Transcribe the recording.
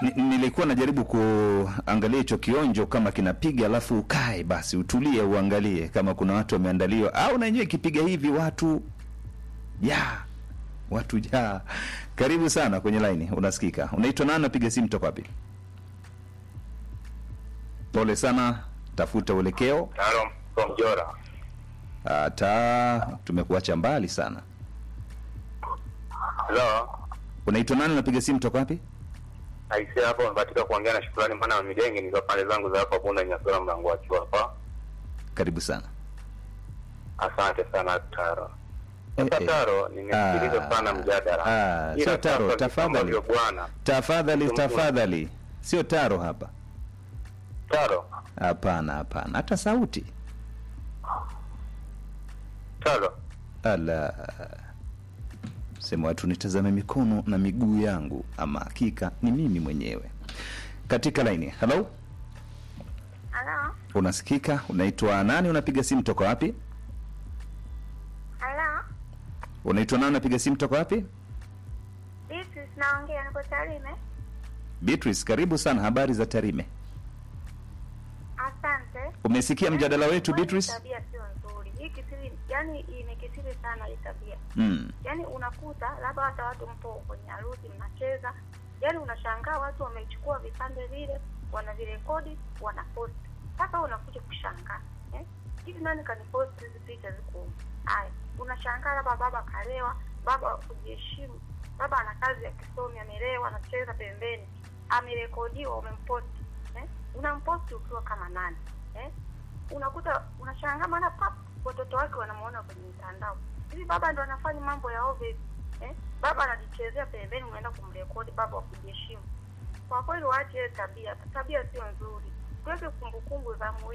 Ni- nilikuwa najaribu kuangalia hicho kionjo kama kinapiga, alafu ukae basi utulie, uangalie kama kuna watu wameandaliwa, au na yenyewe ikipiga hivi watu ya watu ja. Karibu sana kwenye laini, unasikika. Unaitwa nani? Napiga simu toka wapi? Pole sana, tafuta uelekeo. Taro from Jora. Hata tumekuacha mbali sana. Hello. Unaitwa nani? Unapiga simu toka wapi? Aisee hapo nimebahatika kuongea na shukrani maana midenge nikiwa pande zangu za hapa Bunda Nyasura mlango wa chuo hapa. Karibu sana. Asante sana Taro. Eh, Sasa eh. Taro, nimesikiliza Ah, sana mjadala. ah, Ila sio Taro, sasa tafadhali. ambavyo bwana. Tafadhali, Mtu- tafadhali, sio taro hapa. Taro. Hapana, hapana, hata sauti. Taro. Ala, sema watu nitazame mikono na miguu yangu, ama hakika ni mimi mwenyewe. Katika laini, halo, Halo, unasikika? Unaitwa nani? Unapiga simu toka wapi? halo, Unaitwa nani? Unapiga simu toka wapi? Beatrice naongea, niko Tarime. Beatrice, karibu sana. Habari za Tarime? Asante. Umesikia mjadala wetu Yaani, Beatrice? Tabia sio nzuri. Hii kisiri, yani imekithiri sana hii tabia. Mm. Yaani unakuta labda hata watu mpo kwenye harusi mnacheza, yaani unashangaa watu wamechukua vipande vile, wanavirekodi, wanaposti. Sasa wewe unakuja kushangaa eh? Hivi nani kaniposti hizi picha ziko humu? Haya, unashangaa labda baba kalewa, baba wa kujiheshimu, baba ana kazi ya kisomi, amelewa, anacheza pembeni, amerekodiwa, umemposti eh? Unamposti ukiwa kama nani eh? Unakuta unashangaa, maana pap watoto wake wanamuona kwenye mitandao hivi baba ndo anafanya mambo ya ovyo hivi eh? Baba anajichezea pembeni, unaenda kumrekodi baba wa kujiheshimu. Kwa kweli waache hiyo tabia, tabia sio nzuri, tuweke kumbukumbu za muhimu.